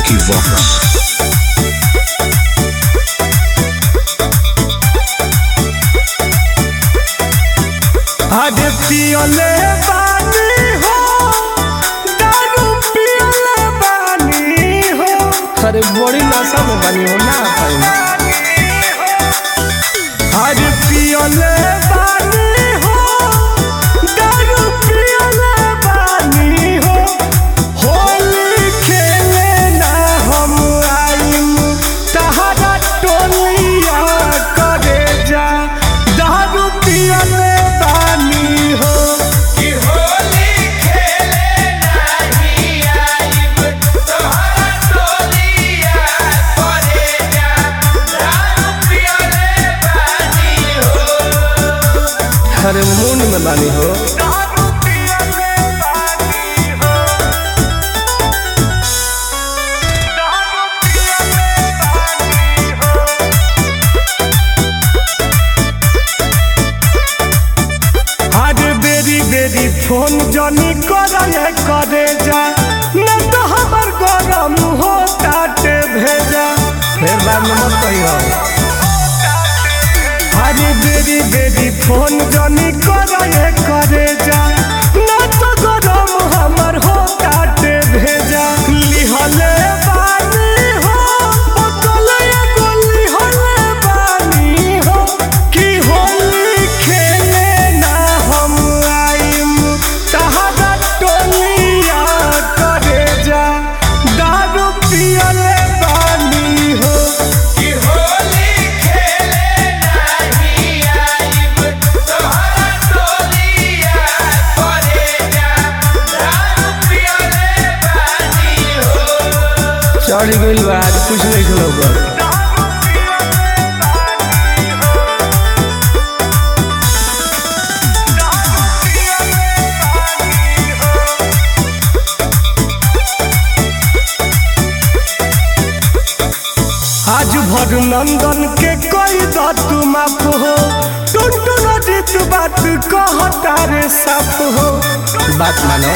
Vicky Vox. अरे पियले बानी हो दारू पियले बानी हो अरे बड़ी नशा में बानी हो ना पाई अरे पियले बानी हो दारू पियले बानी हो होली खेले ना हम आइम तहरा टोलिया करे जा दारू पियले बानी हो कि होली खेले नाही आइब तोहरा टोलिया करे जा दारू पियले बानी हो अरे मून में बानी हो आज बेरी बेरी फोन जनी करे करे जा न तो हमर गरम हो ताटे भेजा फिर बाद में मत कहियो आज बेरी बेरी फोन जनी करे करे जा न तो गरम हमर हो ताटे भेजा लिहले बानी हो बोतले गोली हले बानी हो कि होली खेले ना हम आइम तहरा टोलिया करे जा दारू पियले बानी हो कि होली खेले नाही आइब तोहरा टोलिया करे जा दारू पियले बानी हो चढ़ गइल बा आज कुछ नहीं खिलौगा आज भर नंदन के कोई दत माफ हो टुनटुन जीत बात कहता रे साफ हो बात मानो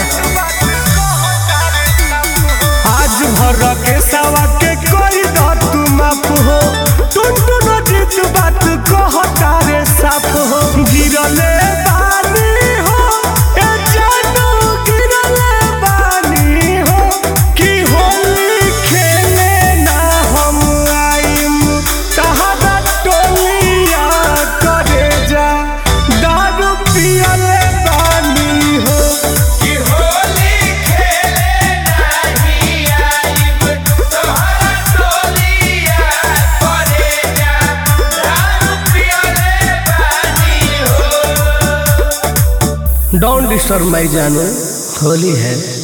आज भर के सवा के कोई दत माफ हो टुनटुन जीत बात कहता रे साफ हो गिरले बानी हो ए जानू गिरले बानी हो कि होली खेले ना हम आइम तहरा टोलिया करे जा दारू पियले बानी हो कि होली खेले नाही आइब तोहरा टोलिया करे जा दारू पियले बानी हो डोंट डिस्टर्ब माई जानू होली है